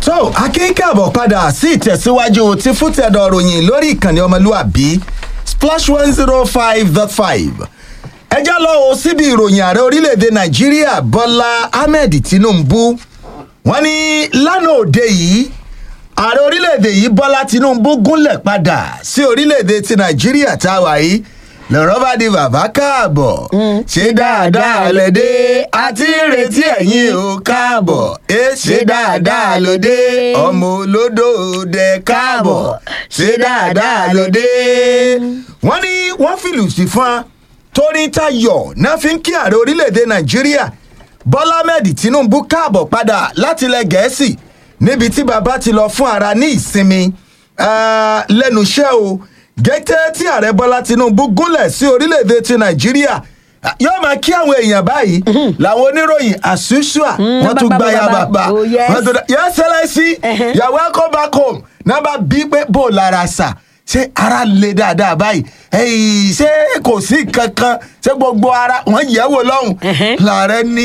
so akínkàbọ̀ padà sí ìtẹ̀síwájú ti fútẹ̀dọ̀ ròyìn lórí ìkànnì ọmọlúàbí splash one zero five dot five ẹjá lọ o síbi ìròyìn ààrẹ orílẹ̀-èdè nàìjíríà bọ́lá ahmed tinubu wọ́n ní lánàá òde yìí ààrẹ orílẹ̀-èdè yìí bọ́lá tinubu gúnlẹ̀ padà sí orílẹ̀-èdè ti nàìjíríà tá a wà yìí lọ́rọ́ bá di bàbá káàbọ̀ ṣé dáadáa lóde àti ìrètí ẹ̀yìn ò káàbọ̀ ẹ ṣé dáadáa lóde ọmọ olódò dẹ káàbọ̀ ṣé dáadáa lóde. wọ́n ní wọ́n fìlù sí fún wa torí tayọ̀ náà fi ń kí ààrẹ orílẹ̀-èdè nàìjíríà bọ́lá ahmed tinubu káàbọ̀ padà láti ilẹ̀ gẹ̀ẹ́sì níbi tí bàbá ti lọ fún ara ní ìsinmi ah, lẹ́nu iṣẹ́ o gẹ́tẹ́ tí ààrẹ bọ́lá tinubu gúnlẹ̀ sí orílẹ̀-èdè ti nàìjíríà yóò máa kí àwọn èèyàn báyìí làwọn oníròyìn àṣùṣùà wọ́n tún gba ya bàbá Oh, yes. wọ́n tún yẹ sẹ́lẹ̀sì you are welcome back home náà bá bí pé bò lára sà ṣé ara le dáadáa báyìí ẹyìn ṣé kò sí kankan ṣé gbogbo ara wọn yẹ̀ wò lọ́hùn làárẹ̀ ní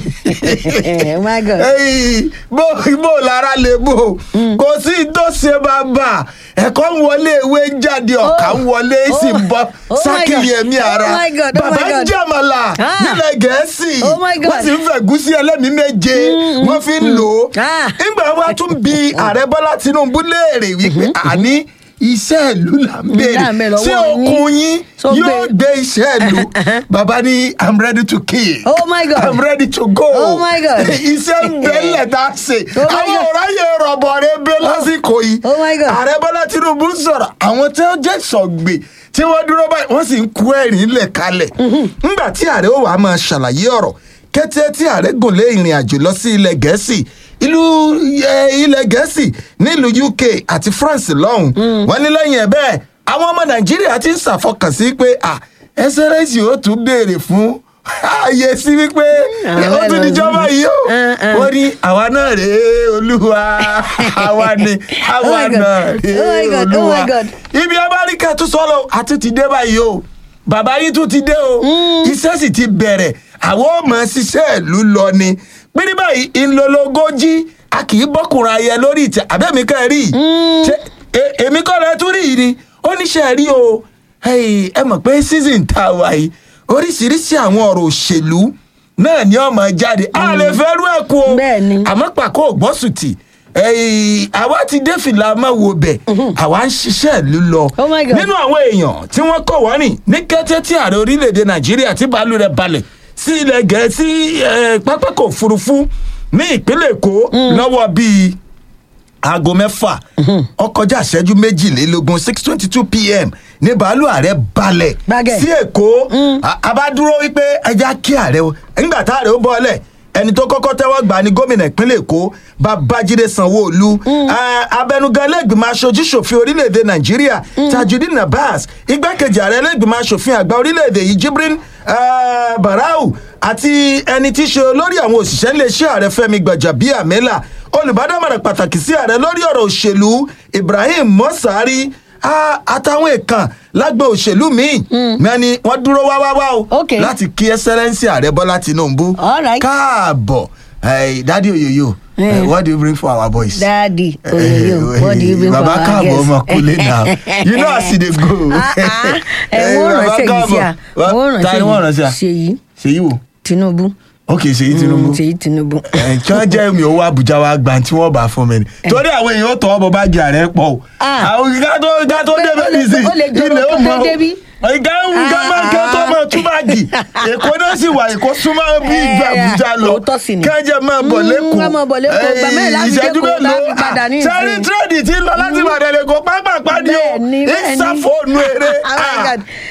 Oh my God. ẹyìn bó bó lára lè bò kò sí tó ṣe bàbá ẹ̀kọ́ ń wọlé ewé ń jáde ọ̀kà ń wọlé sì ń bọ́ Oh my sákìlì God. ẹ̀mí ara Oh my God. Oh bàbá my ń God. jàmàlà Ah. nílẹ̀ gẹ̀ẹ́sì Oh my God. wọ́n sì ń fẹ̀gúsí ẹlẹ́mìí méje wọ́n fi ń lò ó Ah. nígbà wa tún bi ààrẹ bọ́lá tinubu léèrè wípé àní iṣẹ́ ìlú là ń Là ń béèrè béèrè lọ́wọ́ ṣé yín. okun yín Tó yóò gbé. gbé iṣẹ́ ìlú bàbá ní i'm ready to kill Oh my God. i'm ready to go Oh my God. iṣẹ́ ń bẹ́lẹ̀ tá a ṣe Oh my àwọn God. ọ̀ráyè rọ̀bọ̀ rẹ bẹ́ lásìkò yìí Oh my God. ààrẹ bọ́lá tinubu sọ̀rọ̀ àwọn tí wọ́n jẹ́ sọ̀gbè tí wọ́n dúró báyìí wọ́n sì ń kú ẹ̀rín lẹ̀ kalẹ̀ ńgbà tí ààrẹ ó wàá máa ṣàlàyé ọ̀rọ̀ kété tí ààrẹ gùn lé ìrìn àjò lọ sí ilẹ̀ gẹ̀ẹ́sì ìlú eh, ilẹ̀ gẹ̀ẹ́sì nílùú uk àti france lọ́hùn wọ́n ní lẹ́yìn ẹ̀ bẹ́ẹ̀ àwọn ọmọ nàìjíríà ti ń ṣàfọkànsí pé à ẹsẹ̀rẹ́sì ó tún béèrè fún ààyè sí wípé àwọn ó tún níjọba yìí ó Uh, uh. wọ́n ní àwa náà rèé olúwa àwa ni àwa Oh my God. náà rèé Oh my God. Oh olúwa my God. ibi amẹ́ríkà tún sọ́lọ́ àti ti dé báyìí o bàbá yìí tún ti dé o iṣẹ́ sì ti bẹ̀rẹ̀ àwọn ọmọ ṣiṣẹ́ ìlú lọ ni pírí báyìí ńlọlọgọ́jì a kì í bọ́kùnrin ayẹ lórí ìtẹ̀ àbẹ́mi ká rí i Ṣé, e- èmi kọ́ rẹ tún rí i ni ó níṣẹ́ rí o Hey, ẹ mọ̀ pé season tá a wà yìí oríṣiríṣi àwọn ọ̀rọ̀ òṣèlú náà ni ọmọ jáde a lè fẹ́ rú ẹ̀ kú o Bẹ́ẹ̀ ni. àmọ́ pàkó ògbọ́sùtì ẹ̀yìn àwa ti dé fìlà máa wo bẹ̀ àwa ń ṣiṣẹ́ ìlú lọ Oh my God. nínú àwọn èèyàn tí wọ́n kọ̀ wọ́n rìn ní kété tí ààrẹ orílẹ̀-èdè nàìjíríà tí bàálù rẹ̀ balẹ̀ sí ilẹ̀ gẹ̀ẹ́sì eh, pápákọ̀ òfurufú ní ìpínlẹ̀ èkó lọ́wọ́ bíi aago mẹ́fà ọkọjá ìṣẹ́jú méjìlélógún six twenty two pm ní bàálù ààrẹ balẹ̀ Gbàgẹ̀. sí èkó A- a bá dúró wípé ẹja kí ààrẹ o nígbà tá ààrẹ ó bọ́ọ̀lẹ̀ ẹni tó kọ́kọ́ tẹ́wọ́ gbà ní gómìnà ìpínlẹ̀ èkó babájídé sanwó-olu Ah, abẹnugan lẹ́gbìmọ̀ aṣojú ṣòfin orílẹ̀-èdè nàìjíríà tajudeen abbas igbákejì ààrẹ lẹ́gbìmọ̀ aṣòfin àgbà orílẹ̀-èdè yìí jibrin ah, barau àti ẹni tí í ṣe olórí àwọn òṣìṣẹ́ iléeṣẹ́ ààrẹ fẹ́mi gbàjàbíàmẹ́là olùbádámọ̀ràn pàtàkì sí ààrẹ lórí ọ̀rọ̀ òṣèlú ibrahim mọ́sàárì ah, àtàwọn èèkàn lágbo òṣèlú míì mẹ́ni wọ́n dúró wá wá wá o Okay. láti kí ẹsẹ́rẹ́nsì ààrẹ bọ́lá tinubu All right. káàbọ̀ Hey, dádì òyòyò Eh. eh, what do you bring for our boys. Daddy, oyoyo, what do you bring for baba our káàbọ̀ guests? ọmọ kúlé náà you know as e dey go. Ah, ah. Ẹ Eh, wọ́n baba ránṣẹ́ yìí sí à. káàbọ̀. Wọ́n ta ni wọ́n ránṣẹ́ à? Ṣèyí ṣèyí wo Tinubu. ok ṣèyí tinubu. Mm, Ṣèyí Tinubu. Eh, kí wọ́n jẹ́ mi owó àbújá wa gbà tí wọ́n bá fún mi ni. torí àwọn èèyàn tọwọ́ bọ báàgì ààrẹ pọ̀ o. Ah. àwọn ìgbà tó ìgbà tó Ó lè- débẹ̀ ó lè- nìsí ó lè jọrọ ilé ó kó mọ tó débí. ìgbà ìgbà Ah, máa kẹ́ tó ah. máa tú báàgì èkó náà sì wà èkó súnmọ́ bí Eh, ìgbà àbújá lọ òótọ́ sì ni. kẹ́jẹ́ máa bọ̀ Mm, lẹ́kọ̀ọ́ ká máa bọ̀ lẹ́kọ̀ọ́. Ìgbà mẹ́rin láti ìṣẹ́jú dẹ́kọ̀ọ́, mélòó láti padà ní sẹ́rí ìsìn. tírẹ́dì tí ń lọ láti ìbàdàn lẹ́kọ̀ọ́ pápá pàdé o Bẹ́ẹ̀ ni, bẹ́ẹ̀ ni. ìsàfóònù eré Oh my Ah. God.